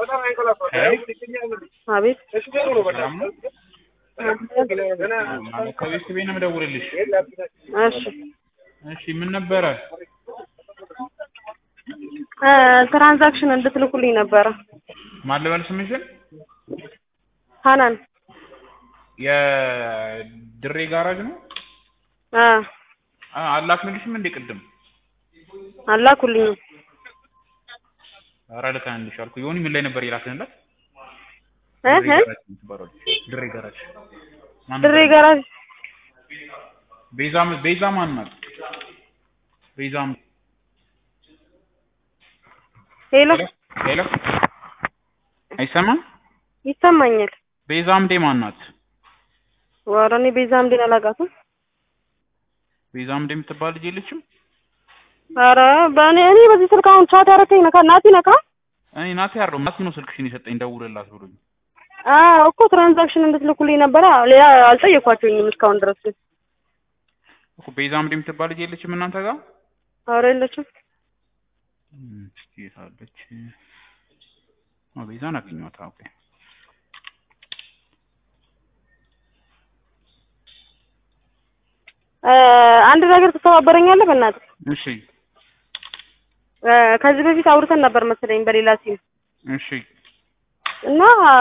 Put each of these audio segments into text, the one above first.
አቤት ሰላም ነው? ማለት ከቤት ቤት ነው የምደውልልሽ። እሺ እሺ ምን ነበረ? እ ትራንዛክሽን እንድትልኩልኝ ነበረ ማን ልበል ስምሽን? ሀናን የድሬ ጋራጅ ነው? አ አ አላክንልሽም እንዴ ቅድም? አላኩልኝ ኧረ ልከንልሽ አልኩ። ዮኒ ምን ላይ ነበር የላክንላት? እ ድሬ እ ጋራጅ የምትባለው ልጅ። ድሬ ጋራጅ ማን ድሬ ነበር? ጋራጅ ቤዛ ቤዛ ማን ናት? ቤዛም ሄሎ ሄሎ አይሰማም? ይሰማኛል። ቤዛምዴ ማን ናት? ኧረ እኔ ቤዛ አምዴን አላውቃትም። ቤዛምዴ የምትባል ልጅ የለችም? ኧረ በእኔ እኔ በዚህ ስልክ አሁን ቻት ያደረከኝ ነካ ናቲ ነካ እኔ ናቲ አይደለሁም ናቲ ነው ስልክሽን የሰጠኝ ደውልላት ብሎኝ። አ እኮ ትራንዛክሽን እንድትልኩልኝ ነበረ። ሌላ አልጠየኳቸውኝም እስካሁን ድረስ ግን እኮ ቤዛምዴ የምትባል ልጅ የለችም እናንተ ጋር? ኧረ የለችም። እም፣ እስኪ የት አለች? ኦ ቤዛን አገኘኋት። ኦኬ እ አንድ ነገር ትተባበረኛለህ በእናትህ? እሺ እ ከዚህ በፊት አውርተን ነበር መሰለኝ በሌላ ሲም እሺ እና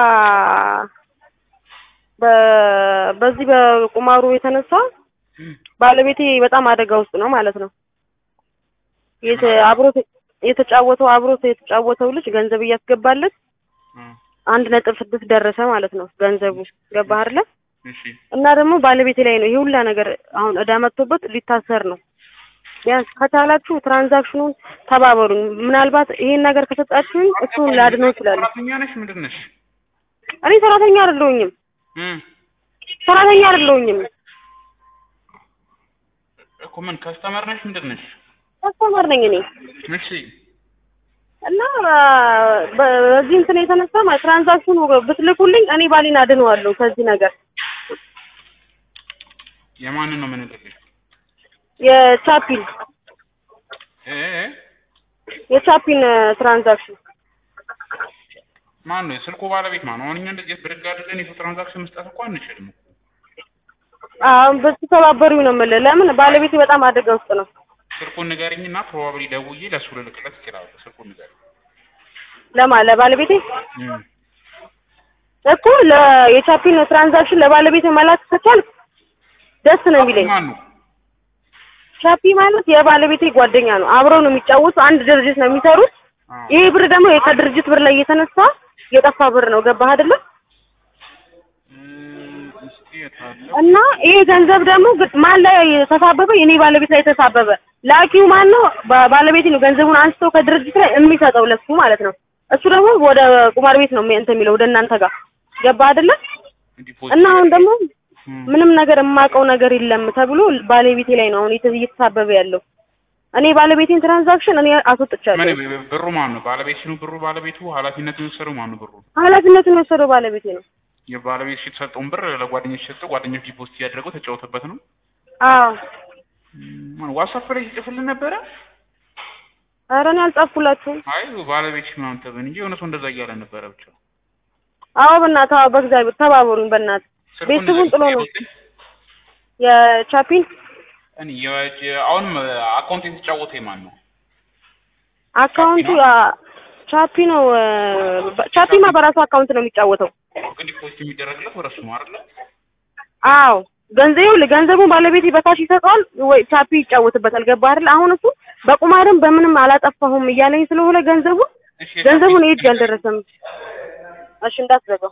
በ በዚህ በቁማሩ የተነሳ ባለቤቴ በጣም አደጋ ውስጥ ነው ማለት ነው። የተ አብሮት የተጫወተው አብሮት የተጫወተው ልጅ ገንዘብ እያስገባለት እ አንድ ነጥብ ስድስት ደረሰ ማለት ነው ገንዘቡ ገባህ አይደለ? እሺ እና ደግሞ ባለቤቴ ላይ ነው ይሄ ሁላ ነገር አሁን እዳ መጥቶበት ሊታሰር ነው። ቢያንስ ከቻላችሁ ትራንዛክሽኑን ተባበሩኝ። ምናልባት ይሄን ነገር ከሰጣችሁኝ እሱን ላድነው እችላለሁ። ሰራተኛ ነሽ ምንድን ነሽ? እኔ ሰራተኛ አይደለሁኝም፣ እም ሰራተኛ አይደለሁኝም። እኮ ምን ከስተመር ነሽ ምንድን ነሽ? ከስተመር ነኝ እኔ እሺ እና በዚህ እንትን የተነሳ ማ- ትራንዛክሽኑ ብትልኩልኝ እኔ ባሌን አድነዋለሁ ከዚህ ነገር የማንን ነው የምንልክሽ? የቻፒን እ እ የቻፒን ትራንዛክሽን ማን ነው የስልኩ ባለቤት ማን ነው? አሁን እኛ እንደዚህ ብድግ አድርገን የሰው ትራንዛክሽን መስጠት እኮ አንችልም። አሁን ብትተባበሩኝ ነው የምልህ። ለምን ባለቤቴ በጣም አደጋ ውስጥ ነው። ስልኩን ንገሪኝና ፕሮባብሊ ደውዬ ለእሱ ልልክለት እችላለሁ። ስልኩን ንገሪኝ። ለማ ለባለቤቴ እም እኮ ለ- የቻፒን ትራንዛክሽን ለባለቤቴ መላክ ከቻልክ ደስ ነው የሚለኝ። ማን ነው? ቻፒ ማለት የባለቤቴ ጓደኛ ነው። አብረው ነው የሚጫወቱ። አንድ ድርጅት ነው የሚሰሩት። አዎ ይሄ ብር ደግሞ ከድርጅት ብር ላይ የተነሳ የጠፋ ብር ነው። ገባህ አይደለ? እም፣ እስኪ የት አለ? እና ይሄ ገንዘብ ደግሞ ግ- ማን ላይ ተሳበበ? የኔ ባለቤት ላይ ተሳበበ። ላኪው ማን ነው? ባ- ባለቤቴ ነው። ገንዘቡን አንስቶ ከድርጅት ላይ የሚሰጠው ለሱ ማለት ነው። እሱ ደግሞ ወደ ቁማር ቤት ነው የሚ- እንትን የሚለው ወደ እናንተ ጋር ገባህ አይደለ? ዲፖዚት እና አሁን ደግሞ እም፣ ምንም ነገር የማውቀው ነገር የለም ተብሎ ባለቤቴ ላይ ነው አሁን የተ- እየተሳበበ ያለው። እኔ ባለቤቴን ትራንዛክሽን እኔ አስወጥቻለሁ። ምን ብሩ ማን ነው? ባለቤት ነው ብሩ ባለቤቱ ኃላፊነት የወሰደው ማን ነው? ብሩ ኃላፊነቱን የወሰደው ባለቤቴ ነው። የባለቤት የተሰጠውን ብር ለጓደኞች ሰጠው። ጓደኞች ዲፖዚት እያደረገው ተጫወተበት ነው። አዎ እም፣ ዋትስአፕ ላይ ሲጽፍልን ነበረ። ኧረ እኔ አልጻፍኩላችሁም። አይ ባለቤትሽ ምናምን ተብን እንጂ የሆነ ሰው እንደዛ እያለ ነበረ ብቻ አዎ በእናትህ አዎ፣ በእግዚአብሔር ተባበሩኝ በእናትህ። ስልኩን ቤተሰቡን ጥሎ ነው ንገሪኝ። የቻፒን እኔ የ- አሁንም አካውንት የተጫወተ ማን ነው? አካውንቱ ቻፒ ነው? አ- ቻፒ ነው። እ፣ በ- ቻፒማ በራሱ አካውንት ነው የሚጫወተው። ግን ዲፖዚት የሚደረግለት ወደ እሱ ነው አይደለ? አዎ ገንዘቡ ገንዘቡን ባለቤቴ በካሽ ይሰጠዋል ወይ ቻፒ ይጫወትበታል። ገባህ አይደል? አሁን እሱ በቁማርም በምንም አላጠፋሁም እያለኝ ስለሆነ ገንዘቡ እሺ ገንዘቡን እጅ አልደረሰም። እሺ እንዳትዘጋው።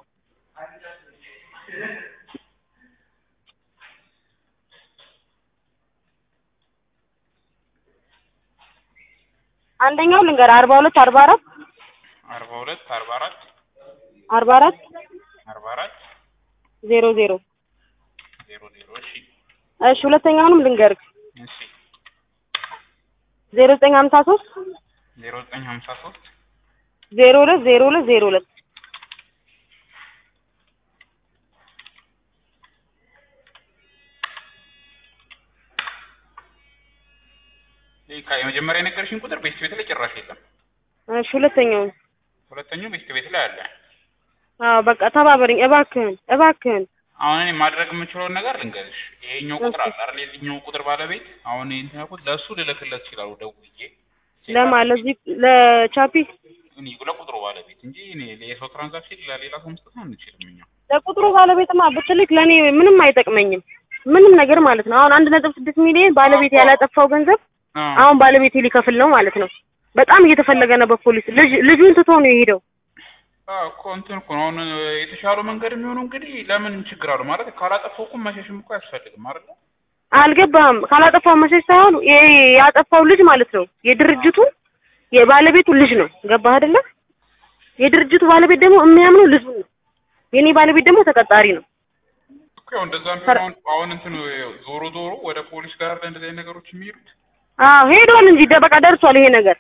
አንደኛው ልንገር አርባ ሁለት አርባ አራት አርባ ሁለት አርባ አራት አርባ አራት አርባ አራት ዜሮ ዜሮ ዜሮ ዜሮ እሺ እሺ ሁለተኛውንም ልንገርህ እሺ ዜሮ ዘጠኝ ሀምሳ ሶስት ዜሮ ዘጠኝ ሀምሳ ሶስት ዜሮ ሁለት ዜሮ ሁለት ዜሮ ሁለት ይሄ ካ- የመጀመሪያ የነገርሽኝ ቁጥር ቤት ቤት ላይ ጭራሽ የለም። እሺ ሁለተኛውን ሁለተኛው ቤት ቤት ላይ አለ። አዎ በቃ ተባበረኝ እባክህን እባክህን። አሁን እኔ ማድረግ የምችለውን ነገር ልንገርሽ። ይሄኛው ቁጥር አለ አይደል? የዚህኛው ቁጥር ባለቤት አሁን እንትን ያልኩት ለእሱ ልልክለት ይችላሉ ደውዬ ለማ ለዚህ ለቻፒ እኔ ለቁጥሩ ባለቤት እንጂ እኔ የሰው ትራንዛክሽን ለሌላ ሰው መስጠት አንችልም እኛ። ለቁጥሩ ባለቤትማ ብትልክ ለእኔ ምንም አይጠቅመኝም ምንም ነገር ማለት ነው። አሁን አንድ ነጥብ ስድስት ሚሊዮን ባለቤት ያላጠፋው ገንዘብ አዎ አሁን ባለቤቴ ሊከፍል ነው ማለት ነው። በጣም እየተፈለገ ነው በፖሊስ ልጅ ልጁን ትቶ ነው የሄደው። አዎ እኮ እንትን እኮ ነው አሁን የተሻለው መንገድ የሚሆነው እንግዲህ ለምን ችግር አለው ማለት ካላጠፋው እኮ መሸሽም እኮ አያስፈልግም አይደል? አልገባህም? ካላጠፋው መሸሽ ሳይሆን ይሄ ያጠፋው ልጅ ማለት ነው የድርጅቱ የባለቤቱ ልጅ ነው። ገባህ አይደለ? የድርጅቱ ባለቤት ደግሞ የሚያምነው ልጁ ነው። የኔ ባለቤት ደግሞ ተቀጣሪ ነው። እኮ ያው እንደዛ ቢሆን አሁን አሁን እንትን ዞሮ ዞሮ ወደ ፖሊስ ጋር እንደዚህ አይነት ነገሮች የሚሄዱት አዎ ሄዷል እንጂ ደ- በቃ ደርሷል ይሄ ነገር።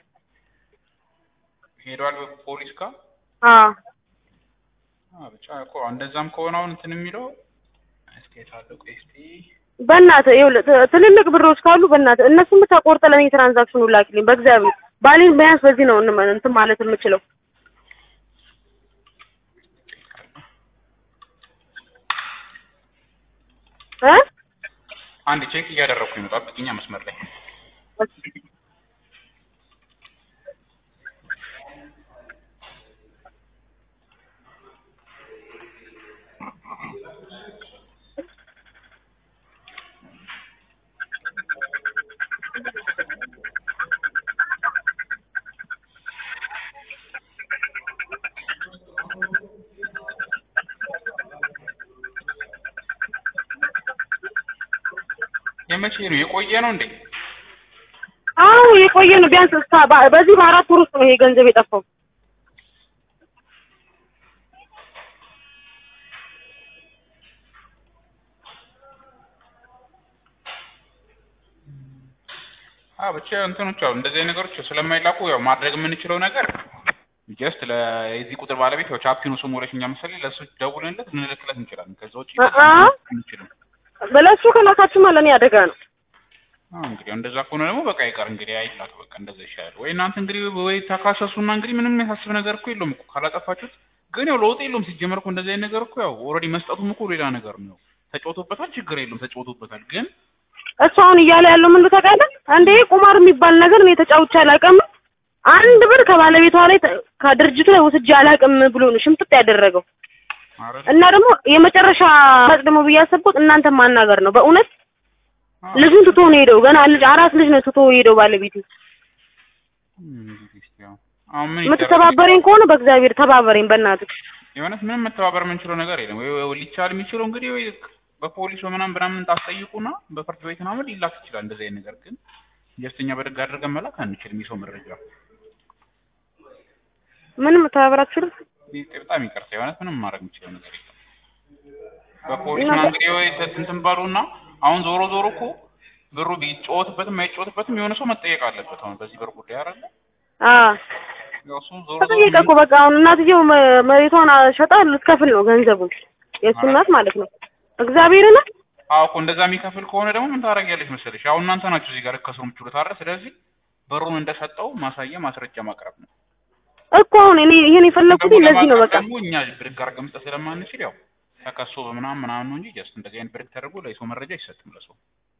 ሄደዋል ፖሊስ ጋር አዎ አዎ ብቻ እኮ እንደዛም ከሆነ አሁን እንትን የሚለው እስኪ የታለው ቆይ እስኪ በእናትህ ይኸውልህ ት- ትልልቅ ብሮች ካሉ በእናትህ እነሱን ብቻ ቆርጠህ ለእኔ ትራንዛክሽኑ ላክልኝ በእግዚአብሔር። ባሌን ቢያንስ በዚህ ነው እንመ- እንትን ማለት የምችለው። እ አንድ ቼክ እያደረኩኝ ነው። ጠብቂኛ መስመር ላይ የመቼ ነው የቆየ ነው እንዴ? አዎ የቆየ ነው። ቢያንስ እስከ በ- በዚህ በአራት ወር ውስጥ ነው ይሄ ገንዘብ የጠፋው። አዎ ብቻ እንትኖች አሉ እንደዚህ አይነት ነገሮች ስለማይላኩ ያው ማድረግ የምንችለው ነገር ጀስት ለዚህ ቁጥር ባለቤት ያው ቻፒኑ ስሙ ወለሽኛ መሰለኝ ለእሱ ደውልንለት ልንልክለት እንችላለን። ከዛ ውጪ አ- አ? አንችልም። በለሱ ከላካችሁማ ለእኔ አደጋ ነው። አዎ እንግዲህ እንደዛ ከሆነ ደግሞ በቃ ይቀር እንግዲህ አይላክ በቃ እንደዛ ይሻላል። ወይ እናንተ እንግዲህ ወይ ተካሰሱና እንግዲህ ምንም የሚያሳስብ ነገር እኮ የለውም እኮ ካላጠፋችሁት። ግን ያው ለውጥ የለውም ሲጀመር እኮ እንደዚህ አይነት ነገር እኮ ያው ኦልሬዲ መስጠቱም እኮ ሌላ ነገር ነው። ተጫውቶበታል፣ ችግር የለውም ተጫውቶበታል። ግን እሱ አሁን እያለ ያለው ምን ታውቃለህ? አንዴ ቁማር የሚባል ነገር እኔ ተጫውቼ አላውቅም፣ አንድ ብር ከባለቤቷ ላይ ተ- ከድርጅቱ ላይ ወስጄ አላውቅም ብሎ ነው ሽምጥጥ ያደረገው። ኧረ እና ደግሞ የመጨረሻ መጥ ደግሞ ብዬ ያሰብኩት እናንተን ማናገር ነው። በእውነት አዎ። ልጁን ትቶ ነው ሄደው። ገና ልጅ አራት ልጅ ነው ትቶ ሄደው ባለቤቱ። እንግዲህ እስኪ ያው አሁን ምን ይደረግ? የምትተባበረኝ ከሆነ በእግዚአብሔር ተባበረኝ በእናትህ። የእውነት ምንም መተባበር የምንችለው ነገር የለም። ወይ ወይ ሊቻል የሚችለው እንግዲህ ወይ በፖሊስ በምናምን ምናምን ታስጠይቁና በፍርድ ቤት ምናምን ሊላክ ይችላል። እንደዚህ አይነት ነገር ግን ጀስተኛ በደግ አድርገን መላክ አንችልም። የሰው መረጃ ምንም መተባበር አትችልም። ይህ በጣም ይቅርታ፣ የእውነት ምንም ማድረግ የምችለው ነገር የለም። በፖሊስ ምናምን እንግዲህ ወይ እንትን በሉና አሁን ዞሮ ዞሮ እኮ ብሩ ቢጫወትበትም አይጫወትበትም የሆነ ሰው መጠየቅ አለበት። አሁን በዚህ ብር ጉዳይ አይደለ አዎ ያው እሱ ዞሮ ዞሮ ተጠየቀ እኮ በቃ አሁን እናትየው መ- መሬቷን ሸጣ ልትከፍል ነው ገንዘቡን የእሱ እናት ማለት ነው። እግዚአብሔርን አዎ እኮ እንደዛ የሚከፍል ከሆነ ደግሞ ምን ታደርጊያለሽ መሰለሽ? አሁን እናንተ ናችሁ እዚህ ጋር ከሰው የምትችሉት አይደል? ስለዚህ ብሩን እንደሰጠው ማሳያ ማስረጃ ማቅረብ ነው። እኮ አሁን እኔ ይሄን የፈለኩት ደግሞ ለዚህ ነው ለማቅረብ በቃ ደግሞ እኛ ብድግ አድርገን መስጠት ስለማንችል ያው ተከሶ በምናምን ምናምን ነው እንጂ ጀስት እንደዚህ አይነት ብድግ ተደርጎ ለሰው መረጃ አይሰጥም ለሰው።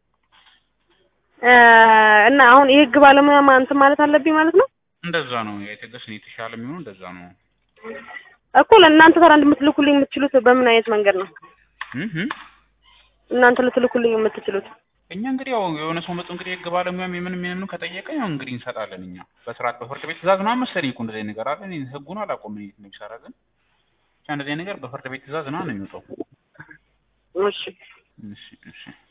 እ እና አሁን የህግ ባለሙያ ማ- እንትን ማለት አለብኝ ማለት ነው እንደዛ ነው የትዕግስት የተሻለ የሚሆነው እንደዛ ነው። እኮ ለእናንተ ታዲያ እንደምትልኩልኝ የምትችሉት በምን አይነት መንገድ ነው እህ እናንተ ልትልኩልኝ የምትችሉት? እኛ እንግዲህ ያው የሆነ ሰው መጡ እንግዲህ የህግ ባለሙያም የምን የምንም ከጠየቀ ያው እንግዲህ እንሰጣለን እኛ በስርዓት በፍርድ ቤት ትእዛዝ ምናምን መሰለኝ እኮ እንደዚህ አይነት ነገር አለ። እኔ ህጉን አላውቀውም እንዴት ነው የሚሰራ ግን ብቻ እንደዚህ አይነት ነገር በፍርድ ቤት ትእዛዝ ምናምን ነው የሚወጣው። እሺ እሺ እሺ